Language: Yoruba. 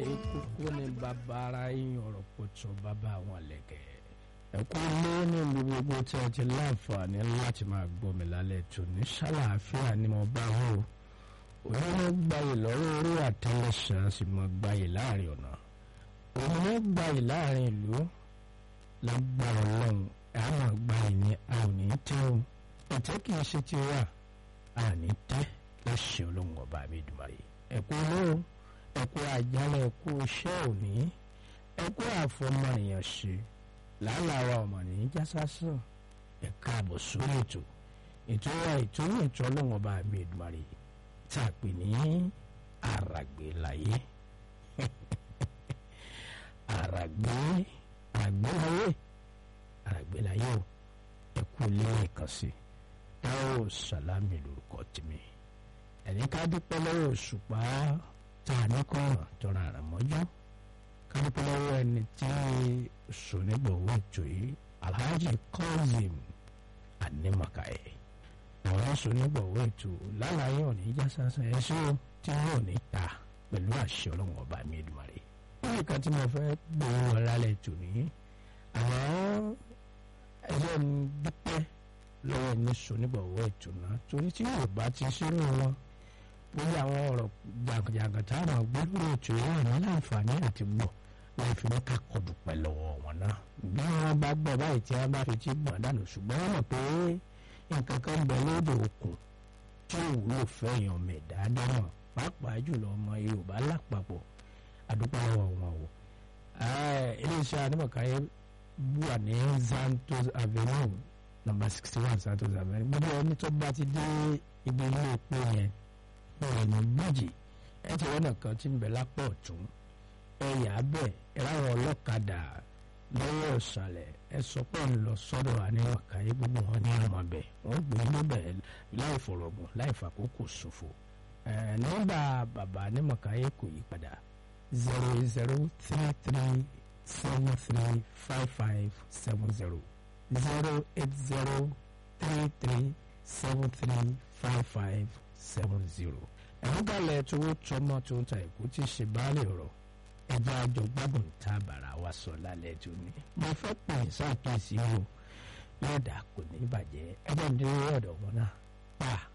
kókó ní bàbá ara yín ọ̀rọ̀ pọ̀tọ́ bàbá àwọn lẹ̀kẹ̀. ẹ̀kú lé ní gbogbo tí a ti láǹfààní láti máa gbọ́ mi lálẹ́ tó ní ṣàlàáfíà ni mo bá wò òun ló gbayì lọ́rọ̀ orí àtẹlẹsẹ̀ á sì mọ gbayì láàrin ọ̀nà òun ló gbayì láàrin ìlú lágbára ọlọ́run ẹ̀ á máa gbayì ní a ò ní tẹ́ o ẹ̀tẹ́ kì í ṣe ti wà a ní tẹ́ láṣẹ ọlọ́run ọba mi dùmarè ẹ̀kú olóhùn ẹ̀kú àjálẹ̀ ẹ̀kú iṣẹ́ òní ẹ̀kú àfọmọnìyàn ṣe làálàá ọmọnìyàn jásásán ẹ̀ka àbọ̀ sórí ètò ètò wa ètò ní ètò ọlọ́run ọba mi dùmarè tá a pè ní àràgbé láyé àràgbé àgbéláyé àràgbé láyé o ẹ̀kú lẹ́yìn kan sí táwọn sàlámì lórúkọ tèmi ẹni ká dúpẹ́ lọ́wọ́ òṣùpá tá a ní kọ́ràn tọ́ra àrà mọ́jú ká dúpẹ́ lọ́wọ́ ẹni tí sònígbòwò ètò yìí alhaji Kazeem Animakaye àwọn sònígbòwò ètò lálàyé òní já sásán ẹṣẹ́ tí yóò ní ta pẹ̀lú àṣẹ ọlọ́run ọba mi Èdùmàrè lórí kan tí mo fẹ́ gbòòrò ọ̀làlẹ̀ ètò ní àwọn ẹgbẹ́ ń dúpẹ́ lọ́wọ́ ní sònígbòwò ètò náà torí tí yóò bá ti sínú wọn lórí àwọn ọ̀rọ̀ jàǹkàjàǹkà tá a máa gbé lórí ètò yìí àná láǹfààní àti gbọ́ láì fi mẹ́ka kọdù pẹ̀lú wọn náà. bí wọ́n bá gbọ́ báyìí tí wọ́n bá fi ti gbọ̀n dànù ṣùgbọ́n wọ́n mọ̀ pé nǹkan kan ń bẹ lóde òkun tí ò wúlò fẹ́yàn mẹ̀dá dáhùn pàápàá jùlọ ọmọ Yorùbá lápapọ̀ àdúgbò àwọn wọn o. iléeṣẹ́ Animakaye wà ní Santos Avenue number sixty one Santos Avenue gbogbo ẹni tó bá ti dé ibi ilé epo yẹn ọ̀nà méjì ẹ ti wọ́n nìkan tí ń bẹ lápá ọ̀tún ẹ yà á bẹ̀ ẹ láwọn ọlọ́kadà lọ́wọ́ ìsàlẹ̀ ẹ sọ pé ń lọ sọ́dọ̀ Animakaye gbogbo wọn ní àmọ́ bẹ̀ wọ́n gbé níbẹ̀ láì fọ̀rọ̀gùn láì fàkókò ṣòfò nọ́mbà bàbá Animakaye kò yí padà zero zero three three seven three five five seven zero zero eight zero three three seven three five five seven zero. ẹ̀rọ galẹ̀ tó tọmọ tó ń ta ẹ̀kú tí ṣe báàlì ọ̀rọ̀ ẹja àjọ gbádùn tá a bàrà wa sọ lálẹ́ tó ní. mo fẹ́ pè é sáàkíyèsí o yóò dà kò ní bàjẹ́ ẹjọ́ ń dé ọ̀dọ̀ wọn náà pa.